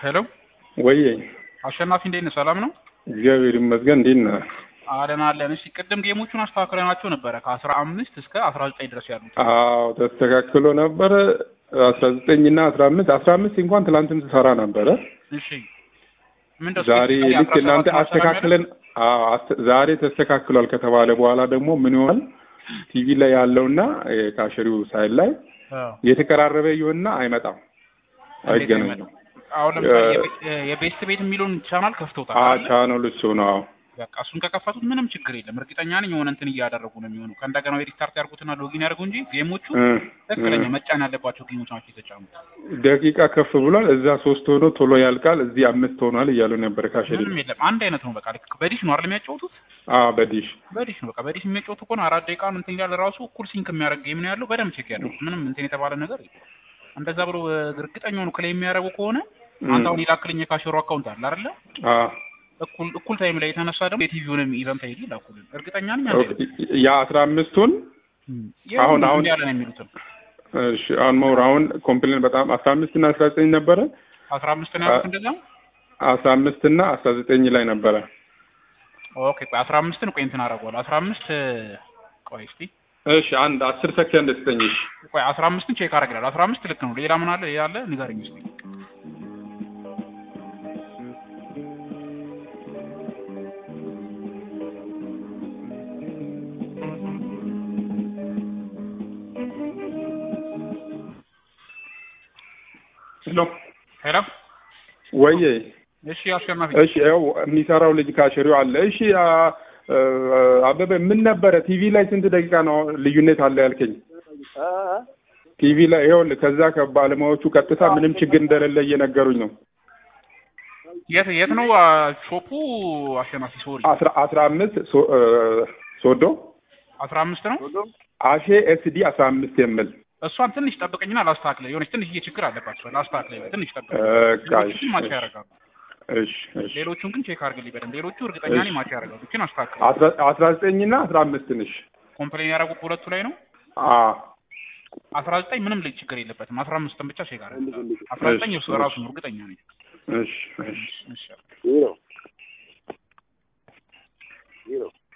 ሄሎ ወይ አሸናፊ እንዴት ነህ? ሰላም ነው? እግዚአብሔር ይመስገን። እንዴት ነህ? አለን አለን። እሺ ቅድም ጌሞቹን አስተካክለናቸው ነበረ ከአስራ አምስት እስከ አስራ ዘጠኝ ድረስ ያሉት። አዎ ተስተካክሎ ነበረ። አስራ ዘጠኝ እና አስራ አምስት አስራ አምስት እንኳን ትላንትም ትሰራ ነበረ። እሺ ምንድን ነው ዛሬ ስፔሲፊካሊ ልክ 17 እናንተ ማሰራት አስተካክለን አዎ አስ- ዛሬ ተስተካክሏል ከተባለ በኋላ ደግሞ ምን ይሆናል ቲቪ ላይ ያለውና ካሸሪው ሳይል ላይ አዎ። የተቀራረበ ይሆንና አይመጣም፣ እንዴት አይገናኝም። አሁን ለምሳሌ የ- የቤ- የቤስት ቤት የሚለውን ቻናል ከፍተውታል አ አይደለ? ቻናሉ እሱ ነው። አዎ በቃ እሱን ከከፈቱት ምንም ችግር የለም። እርግጠኛ ነኝ የሆነ እንትን እያደረጉ ነው የሚሆኑ ከእንደገና ሪስታርት ያርጉትና ሎጊን ያደርጉ እንጂ ጌሞቹ እ፣ ትክክለኛ እ። መጫን ያለባቸው ጌሞች ናቸው የተጫኑት። ደቂቃ ከፍ ብሏል። እዛ ሶስት ሆኖ ቶሎ ያልቃል፣ እዚህ አምስት ሆኗል እያሉ ነበር ካሸሪ። ምንም የለም። አንድ አይነት ነው። በቃ ልክ በዲሽ ነው አይደል የሚያጫወቱት? አዎ በዲሽ በዲሽ ነው በቃ በዲሽ የሚያጫወቱ ከሆነ አራት ደቂቃ ነው እንትን ይላል ራሱ እኩል ሲንክ የሚያደርግ ጌም ነው ያለው። በደንብ ቼክ ያደርጉት። ምንም እንትን የተባለ ነገር የለም። እንደዛ ብሎ እ፣ እርግጠኛ ሆኑ ክሌም የሚያደርጉ ከሆነ አንተ አሁን የላክልኝ የካሸሩ አካውንት አለ አይደለ? አዎ እኩል እኩል ታይም ላይ የተነሳ ደግሞ የቲቪውንም ኢቨንት አይዲ ላኩልን። እርግጠኛ ነኝ አንድ አይነት ነው። ያ አስራ አምስቱን የሁሉም አሁን- አሁን- እንዲህ ያለ ነው የሚሉትም እሺ አሁን ሞር አሁን ኮምፕሌን በጣም አስራ አምስት እና አስራ ዘጠኝ ነበረ አስራ አምስት ነው ያሉት እንደዛ። አስራ አምስት እና አስራ ዘጠኝ ላይ ነበረ ኦኬ ቆይ አስራ አምስትን ቆይ እንትን አደርገዋለሁ። አስራ አምስት ቆይ እስቲ እሺ አንድ አስር ሰከንድ ስጠኝ እሺ ቆይ አስራ አምስትን ቼክ አደርግላለሁ። አስራ አምስት ልክ ነው። ሌላ ምን አለ? ሌላ አለ? ንገረኝ እስቲ። ሄሎ ሄሎ ወይዬ እሺ አሸናፊ እሺ ያው የሚሰራው ልጅ ካሸሪው አለ እሺ አ- አ- አበበ ምን ነበረ ቲቪ ላይ ስንት ደቂቃ ነው ልዩነት አለ ያልከኝ ቲቪ ላይ ይኸውልህ ከዛ ከባለሙያዎቹ ቀጥታ ምንም ችግር እንደሌለ እየነገሩኝ ነው የት የት ነው አ፣ ሾፑ? አሸናፊ ሶሪ አስራ አስራ አምስት ሶ- እ፣ ሶዶ አስራ አምስት ነው። አሼ ኤስዲ አስራ አምስት የምል እሷን ትንሽ ጠብቀኝና ላስተካክለ የሆነች ትንሽዬ ችግር አለባቸው። ላስተካክለ ትንሽ ጠብቀኝ። በቃ ሌሎቹ እሺ ግን ማቻ ያደርጋሉ። እሺ እሺ ሌሎቹን ግን ቼክ አድርግልኝ በደንብ። ሌሎቹ እርግጠኛ ነኝ ማቻ ያደርጋሉ። ግን አስተካክለ አስራ አስራ ዘጠኝ እና አስራ አምስት ነሽ ኮምፕሌን ያደረጉት ሁለቱ ላይ ነው። አ አስራ ዘጠኝ ምንም ልጅ ችግር የለበትም። አስራ አምስትን ብቻ ቼክ አድርግ። አስራ ዘጠኝ እሱ ራሱ ነው እርግጠኛ ነኝ። እሺ እሺ እሺ Zero. Zero.